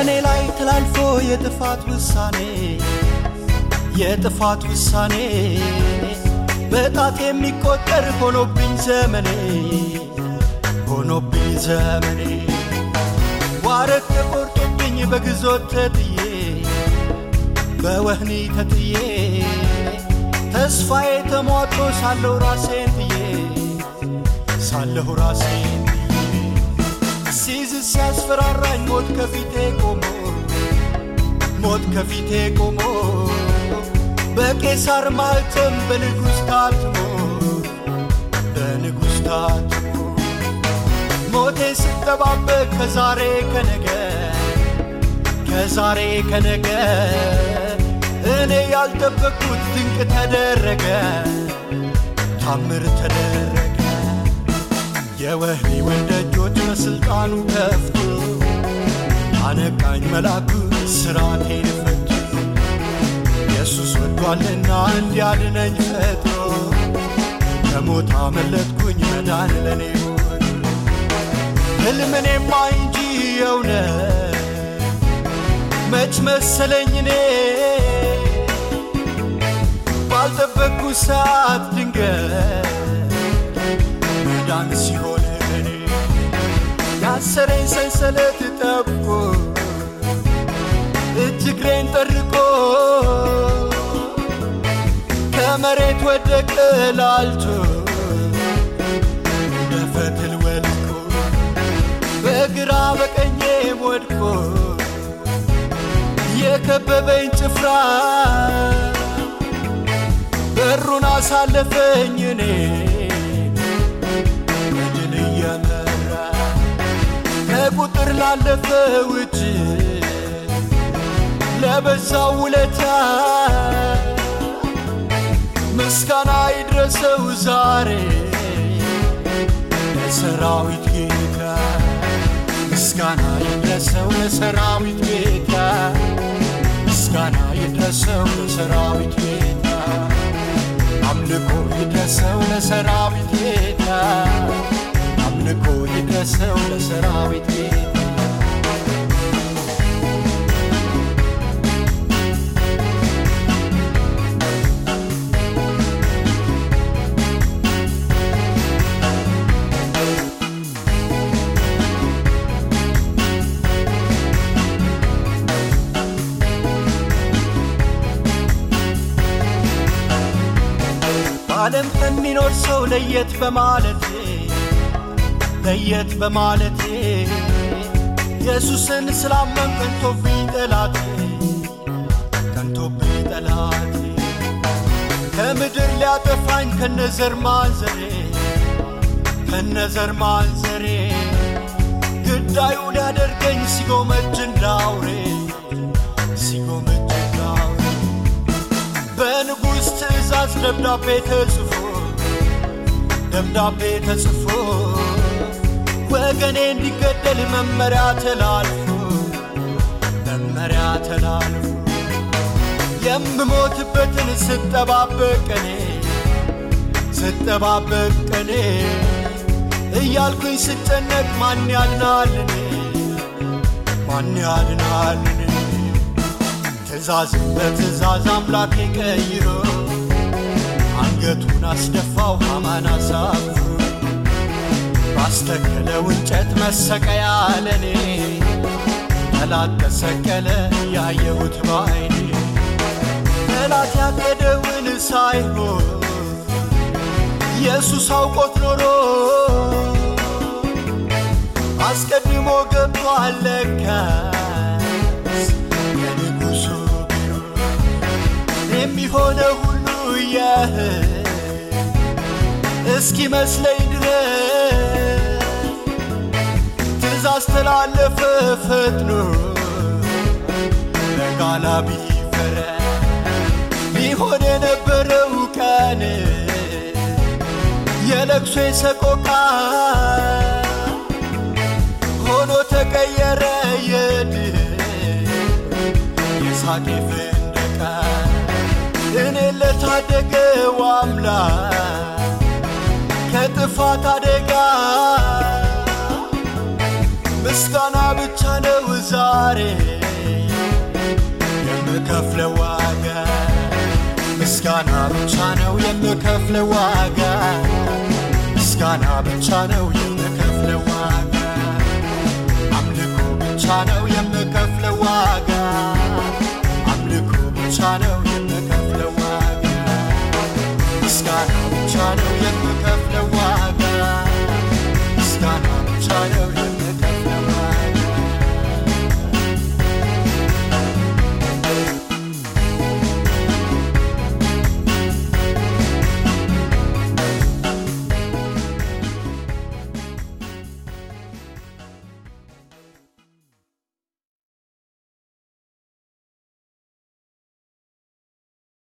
በእኔ ላይ ተላልፎ የጥፋት ውሳኔ የጥፋት ውሳኔ በጣት የሚቆጠር ሆኖብኝ ዘመኔ ሆኖብኝ ዘመኔ ዋረግ ተቆርጦብኝ በግዞት ተጥዬ በወህኒ ተጥዬ ተስፋዬ ተሟጦ ሳለሁ ራሴን ጥዬ ሳለሁ ራሴን ጥዬ ሲይዝ ሲያስፈራራኝ ሞት ከፊቴ ቆሞ ሞት ከፊቴ ቆሞ በቄሳር ማኅተም በንጉሥ ታትሞ በንጉሥ ታትሞ ሞቴን ስጠባበቅ ከዛሬ ከነገ ከዛሬ ከነገ እኔ ያልጠበቅኩት ድንቅ ተደረገ ታምር ተደረገ የወህኒውን ደጆች በሥልጣኑ ከፍቶ አነቃኝ መልአኩ ስራቴን ፈቶ ኢየሱስ ወዷልና እንዲያድነኝ ፈጥሮ ከሞት አመለጥኩኝ መዳን ለኔ ሆነ ሕልምኔማ እንጂ የእውነት መች መሰለኝ እኔ ባልጠበቅኩ ሰዓት ድንገት መዳን ሲሆን ለኔ ያሰረኝ ሰንሰለት ጠብቆ እጅ እግሬን ጠርቆ ከመሬት ወደቀ ላልቶ እንደ ፈትል ወድቆ በግራ በቀኜ ወድቆ የከበበኝ ጭፍራ በሩን አሳለፈኝ እኔ በድል እየመራ ከቁጥር ላለፈ ውጭ ለበዛው ውለታ ምስጋና ይድረሰው ዛሬ ለሰራዊት ጌታ ምስጋና ይድረሰው ለሰራዊት ጌታ ምስጋና ይድረሰው ለሰራዊት ጌታ አምልኮ ይድረሰው ለሰራዊት ጌታ አምልኮ ይድረሰው ለሰራዊት ጌታ በዓለም ከሚኖር ሰው ለየት በማለቴ ለየት በማለቴ ኢየሱስን ስላመን ቀንቶብኝ ጠላቴ ቀንቶብኝ ጠላቴ ከምድር ሊያጠፋኝ ከነዘር ማንዘሬ ከነዘር ማንዘሬ ግዳዩ ሊያደርገኝ ሲጎመጅ እንዳውሬ ሲጎመጅ እንዳውሬ በንጉሥ ትእዛዝ ደብዳቤ ተጽፎ ደብዳቤ ተጽፎ ወገኔ እንዲገደል መመሪያ ተላልፎ መመሪያ ተላልፎ የምሞትበትን ስጠባበቅ እኔ ስጠባበቅ እኔ እያልኩኝ ስጨነቅ ማን ያድናል እኔ ማን ያድናል እኔ ትእዛዝን በትእዛዝ አምላኬ ቀይሮ አንገቱን አስደፋው ሐማን አሳፍሮ ባስተከለው እንጨት መሰቀያ ለኔ ጠላት ተሰቀለ ያየሁት በዓይኔ ጠላት ያቀደውን ሳይሆን ኢየሱስ አውቆት ኖሮ አስቀድሞ ገብቷል ለካስ የንጉሡ ቢሮ የሚሆነ ሁሉ ያህ እስኪ መስለኝ ድረስ ትእዛዝ ተላለፈ ፈጥኖ ለጋላ ቢፈረ ሊሆን የነበረው ቀን የለቅሶ የሰቆቃ ሆኖ ተቀየረ የድል የሳቄ ፍንደቃ እኔ ለታደገው አምላክ ከጥፋት አደጋ ምስጋና ብቻ ነው ዛሬ የምከፍለው ዋጋ ምስጋና ብቻ ነው የምከፍለው ዋጋ ምስጋና ብቻ ነው የምከፍለው ዋጋ አምልኮ ብቻ ነው የምከፍለው